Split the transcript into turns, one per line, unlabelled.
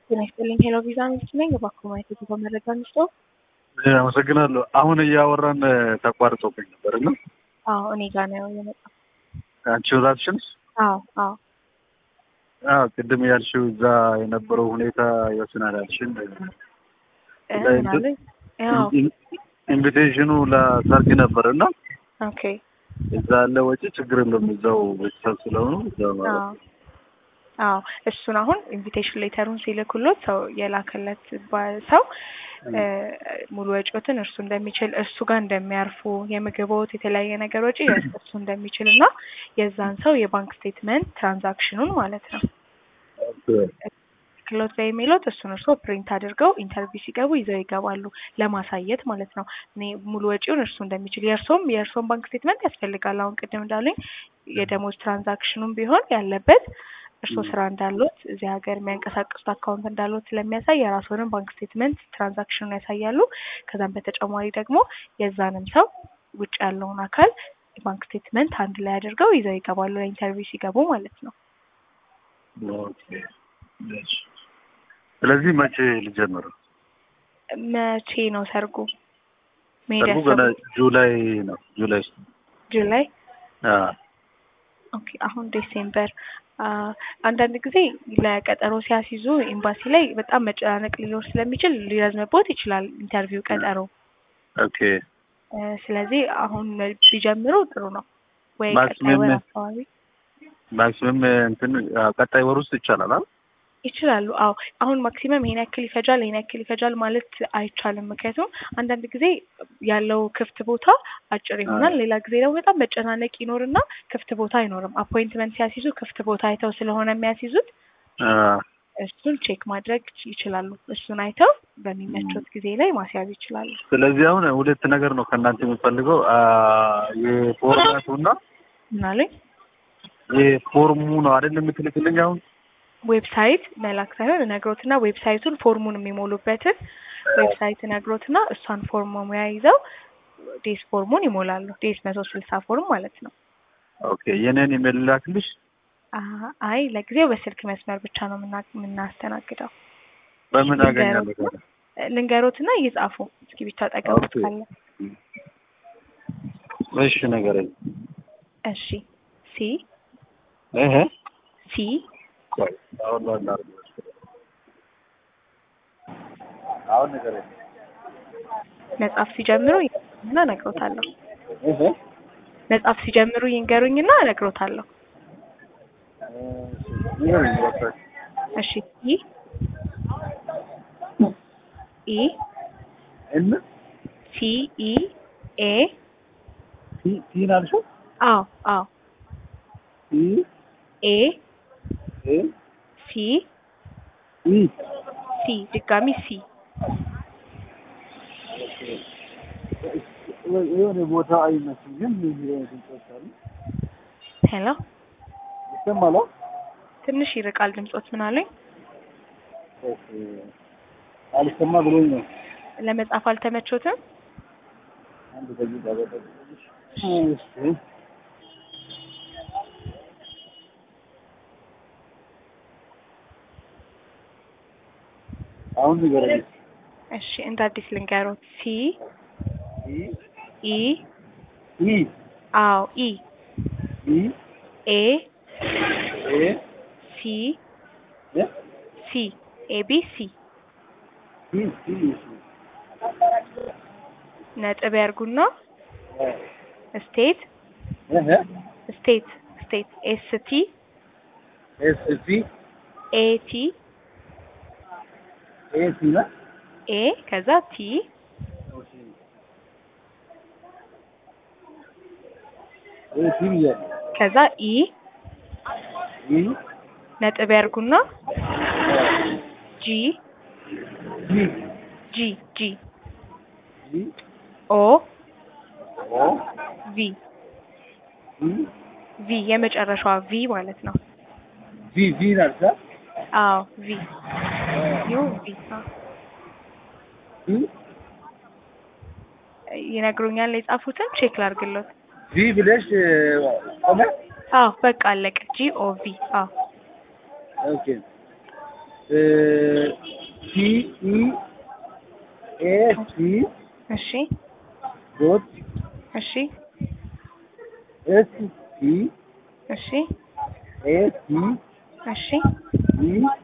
ጤና ይስጥልኝ ሄሎ ቪዛ ሚስት ነኝ። እባክዎ ማየት የጉዞ መረጃ እንስጦ።
አመሰግናለሁ። አሁን እያወራን ተቋርጦብኝ ነበር እና
አዎ እኔ ጋር ነው የመጣው።
አንቺ ራስሽንስ?
አዎ አዎ
አዎ ቅድም ያልሽው እዛ የነበረው ሁኔታ ይወስናል ያልሽን
እ ምናምን ያው
ኢንቪቴሽኑ ለሰርግ ነበር እና
ኦኬ
እዛ ያለ ወጪ ችግር የለውም እዛው ቤተሰብ ስለሆኑ እዛ ማለት
አዎ አዎ እሱን አሁን ኢንቪቴሽን ሌተሩን ሲልኩሎት ሰው የላከለት ባ- ሰው እ ሙሉ ወጪዎትን እርሱ እንደሚችል እሱ ጋር እንደሚያርፉ የምግቦት የተለያየ ነገር ወጪ እሱ እንደሚችል እና የዛን ሰው የባንክ ስቴትመንት ትራንዛክሽኑን ማለት ነው ክሎት ላይ የሚሉት እሱን እርሶ ፕሪንት አድርገው ኢንተርቪው ሲገቡ ይዘው ይገባሉ ለማሳየት ማለት ነው። እኔ ሙሉ ወጪውን እርሱ እንደሚችል የእርሶም የእርሶም ባንክ ስቴትመንት ያስፈልጋል። አሁን ቅድም እንዳሉኝ የደሞዝ ትራንዛክሽኑም ቢሆን ያለበት እርሶ ስራ እንዳሉት እዚህ ሀገር የሚያንቀሳቅሱት አካውንት እንዳሉት ስለሚያሳይ የራስዎንም ባንክ ስቴትመንት ትራንዛክሽኑን ያሳያሉ። ከዛም በተጨማሪ ደግሞ የዛንም ሰው ውጭ ያለውን አካል የባንክ ስቴትመንት አንድ ላይ አድርገው ይዘው ይገባሉ ለኢንተርቪው ሲገቡ ማለት ነው።
ኦኬ። እሺ። ስለዚህ መቼ ልጀምር?
መቼ ነው ሰርጉ? መሄድ
ሰርጉ ገና
ያሰቡት
ጁላይ ነው። ጁላይ ውስጥ
ጁላይ?
አዎ።
ኦኬ አሁን ዲሴምበር አ አንዳንድ ጊዜ ለቀጠሮ ሲያስይዙ ኤምባሲ ላይ በጣም መጨናነቅ ሊኖር ስለሚችል ሊረዝምቦት ይችላል ኢንተርቪው ቀጠሮ።
ኦኬ።
እ ስለዚህ አሁን ቢጀምሩ ጥሩ ነው ወይ ቀጣይ
ማክሲመም
ወር አካባቢ
ማክሲመም እንትን አዎ፣ ቀጣይ ወር ውስጥ ይቻላል አይደል?
ይችላሉ። አዎ አሁን ማክሲመም ይሄን ያክል ይፈጃል ይሄን ያክል ይፈጃል ማለት አይቻልም። ምክንያቱም አንዳንድ ጊዜ ያለው ክፍት ቦታ አጭር ይሆናል፣ ሌላ ጊዜ ደግሞ በጣም መጨናነቅ ይኖርና ክፍት ቦታ አይኖርም። አፖይንትመንት ሲያስይዙ ክፍት ቦታ አይተው ስለሆነ የሚያስይዙት
አዎ።
እሱን ቼክ ማድረግ ይችላሉ። እሱን አይተው በሚመቾት ጊዜ ላይ ማስያዝ ይችላሉ።
ስለዚህ አሁን ሁለት ነገር ነው ከእናንተ የምፈልገው አ የፎርማቱና
ምናለኝ
የፎርሙ ነው አይደል የምትልክልኝ አሁን?
ዌብሳይት መላክ ሳይሆን እነግሮትና ዌብሳይቱን ፎርሙን የሚሞሉበትን ዌብሳይት እነግሮትና እሷን ፎርም ሙያ ይዘው ዴስ ፎርሙን ይሞላሉ። ዴስ መቶ ስልሳ ፎርም ማለት ነው።
ኦኬ። የኔን ኢሜል ላክልሽ?
አ- አይ ለጊዜው በስልክ መስመር ብቻ ነው የምና- የምናስተናግደው።
በምን አገኛለሁ?
ልንገሮትና ልንገሮትና እየጻፉ እስኪ ብቻ ጠቀሙት
ኦኬ።
ካለ
እሺ ንገረኝ።
እሺ ሲ
እህ
ሲ
ቆይ አሁን ነው እናድርገው። አሁን ንገረኝ።
መጻፍ ሲጀምሩ ይንገሩኝና እነግሮታለሁ።
እህ
መጻፍ ሲጀምሩ ይንገሩኝና እነግሮታለሁ።
ንገረኝ በቃ።
እሺ ኢ ኢ
እን
ሲ ኢ ኤ
ቲ ቲን አልሽው?
አዎ አዎ
ቲ
ኤ
ኤ
ሲ
ኢ
ሲ ድጋሚ ሲ
የሆነ ቦታ አይመስልም ግን ምን ድምጾች አሉ?
ሄሎ
ይሰማል?
ትንሽ ይርቃል ድምጾት ምን አለኝ
ኦኬ። አልሰማ ብሎኝ ነው።
ለመጻፍ አልተመቾትም
አንድ ደቂቃ በጠብቅሽ። እሺ አሁን ንገረኝ።
እሺ እንደ አዲስ ልንገሮት ሲ
ኢ
ኢ
ኢ
አዎ ኢ
ኢ
ኤ
ኤ
ሲ
እ
ሲ ኤ ቢ ሲ
ኢ ኢ
ነጥብ ያርጉና ስቴት
እህ
ስቴት ስቴት ኤስ ቲ
ኤስ ቲ
ኤ ቲ
ኤ ቲ ነው
ኤ ከዛ ቲ
ኤ ቲ ብያለሁ።
ከዛ ኢ
ኢ
ነጥብ ያርጉና ጂ
ጂ
ጂ ጂ
ጂ
ኦ
ኦ
ቪ
ቪ
ቪ የመጨረሻዋ ቪ ማለት ነው።
ቪ ቪ ናት አ
አዎ ቪ ዩ ቪ አዎ።
ቪ
ይነግሩኛል የጻፉትን ቼክ ላርግሎት።
ቪ ብለሽ ቆመ
አዎ በቃ አለቀ። ጂ ኦ ቪ አዎ
ኦኬ ሲ ኢ ኤ ሲ
እሺ
ዶት
እሺ
ኤስ ሲ
እሺ
ኤ ሲ
እሺ
ኢ